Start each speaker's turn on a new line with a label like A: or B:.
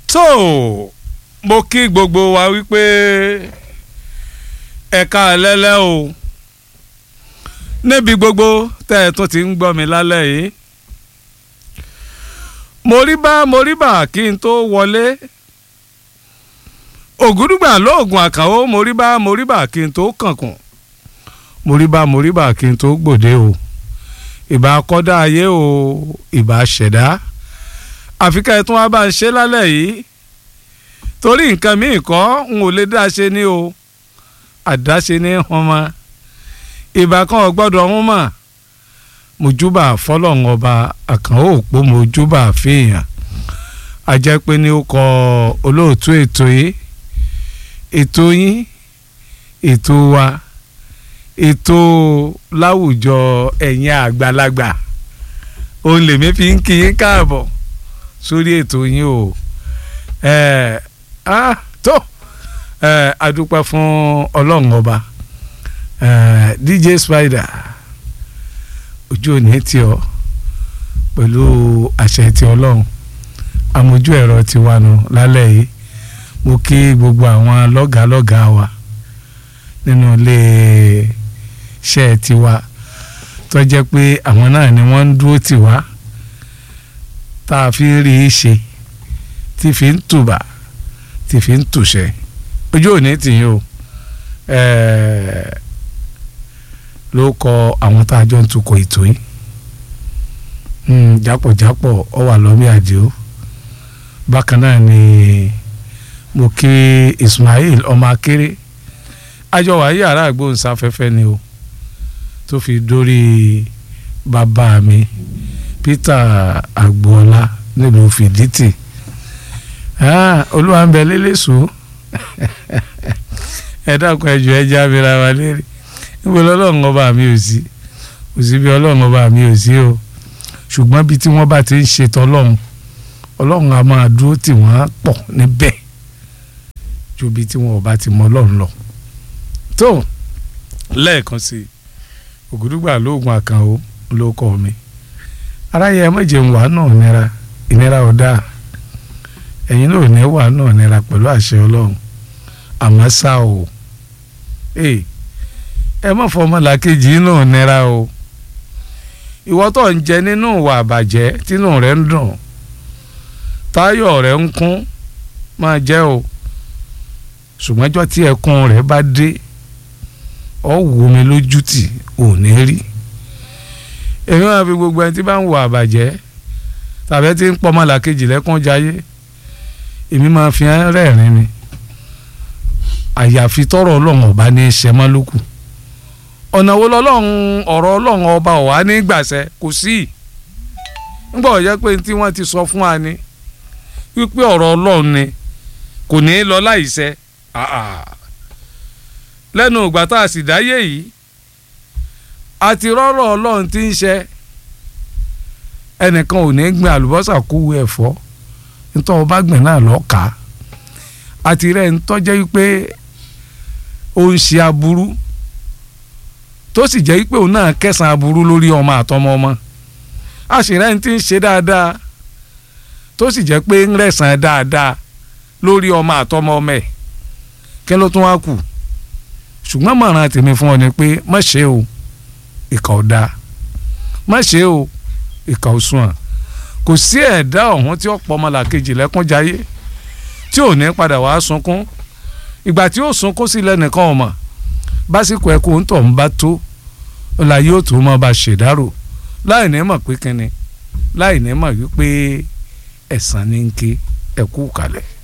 A: tó mo kí gbogbo wa wípé ẹ̀ka ẹlẹ́lẹ́ o níbi gbogbo tẹ́ ẹ tún ti ń gbọ́ mi lálẹ́ yìí moríbá moríbá kí n tó wọlé ògúdùgbà lóògùn àkànwó moríbá moríbá kí n tó kànkùn moríbá moríbá kí n tó gbòde o ìbá kọ́dá ayé o ìbá ṣẹ̀dá àfi ká ẹ tún wá bá ń ṣe lálẹ́ yìí torí nǹkan míì kọ́ n ò lè dá ṣe ní o àdáṣe ní ọmọ ìbá kan ò gbọ́dọ̀ ọ̀hún mọ̀ mojúbà fọlọ́run ọba àkànó òpó mojúbà fèèyàn ajẹ́ pé ní ó kọ olóòtú ètò yìí ètò yín ètò wa ètò láwùjọ ẹ̀yin àgbàlagbà òun lèmi fi ń kí yín káàbọ̀ sórí ètò yín o ẹ ah tó ẹ adúpẹ́ fún ọlọ́run ọba ẹ DJ Spider ojú òní tí ọ pẹ̀lú àṣẹ ti ọlọ́run amójú ẹ̀rọ ti wà nù lálẹ́ yìí mo kí gbogbo àwọn lọ́gàálọ́gàá wa nínú ilé iṣẹ́ tiwa tó jẹ́ pé àwọn náà ni wọ́n ń dúró tì wá tá a fi rí i ṣe tí fi ń tùbà tí fi ń tùṣẹ́ ojú òní tì yín o ló kọ àwọn tá a jọ ń tukọ̀ ètò yìí jápọ̀jápọ̀ ọ wà lọ́mí àdìo bákan náà ni mo kí Ismail ọmọ akéré àjọ wà yàrá àgbóhùnsáfẹ́fẹ́ ni o tó fi dórí bàbá mi Peter agboola nílùú fìdítì olúwa ń bẹ lélẹ́sọ ẹ dákun ẹjọ ẹ já mi ra wa léèrè níbo lọ́lọ́run ọba mi ò sí kò sí bí ọlọ́run ọba mi ò sí o ṣùgbọ́n bí tí wọ́n bá ti ń ṣètò ọlọ́run ọlọ́run a máa dúró tì wọ́n pọ̀ níbẹ̀ ju bí tí wọ́n ọba ti mọ ọlọ́run lọ. tó lẹ́ẹ̀kan sí i ògùdùgbà lóògùn àkànó ló kọ́ mi aráyé ẹ méje ń wà náà nira ìnira ọ̀dà ẹ̀yin náà ní wà náà nira pẹ̀lú àṣẹ ọlọ́run àmọ́ ṣá o ẹ má fọmọ làkejì náà nira o ìwọ tó ń jẹ nínú ìwà àbàjẹ́ tínú rẹ̀ ń dùn táyọ̀ rẹ̀ ń kún máa jẹ́ o ṣùgbọ́njọ́ tí ẹkún rẹ̀ bá dé ọ wò mí lójú tì ò ní rí èmi máa fi gbogbo ẹni tí bá ń wà àbàjẹ́ tàbí tí ń pọ́ ọmọ làkejì lẹ́kún jayé èmi máa fi hàn rẹ́ẹ̀rin ni àyàfi tọrọ ọlọ́run ọba ní í ṣe mọ́ lókù ọ̀nà wo lọ́lọ́run ọ̀rọ̀ ọlọ́run ọba ọ̀wá ní gbàṣẹ kò sí nígbà ọ̀jẹ́ pé tí wọ́n ti sọ fún wa ni wípé ọ̀rọ̀ ọlọ́run ni kò ní í lọ láìṣẹ lẹ́nu ìgbà tá a sì dáyé yìí àti rọ́rọ̀ ọlọ́run ti ń ṣe ẹnìkan ò ní gbin àlùbọ́sà kúwu ẹ̀fọ́ nítorí ọba gbìn náà lọ́ọ́ kà á àti rẹ̀ ń tọ́jẹ́ wípé ó ń ṣe aburú tó sì jẹ́ pé òun náà kẹsàn-án aburú lórí ọmọ àtọmọ ọmọ àṣìrẹ́ ń ti ń ṣe dáadáa tó sì jẹ́ pé ń rẹ̀sàn dáadáa lórí ọmọ àtọmọ ọmọ ẹ̀ kí ló tún wá kù ṣùgbọ́n mọ̀ràn tèmi fún ọ ni pé má ṣe o ìkà ò dáa má ṣe o ìkà ò sùn à kò sí ẹ̀dá ọ̀hún tí ó pọ̀ ọmọlàkejì lẹ́kúnjayé tí ò ní padà wàá sunkún ìgbà tí ó sunkún sí lẹ́nìkan ọmọ básìkò ẹkọ ń tọ̀ ń bá tó ọ̀la yóò tó mọ́ bá ṣèdárò láì ní mọ̀ pé kínni láì ní mọ̀ wípé ẹ̀san ní ń ké ẹ̀kú kalẹ̀.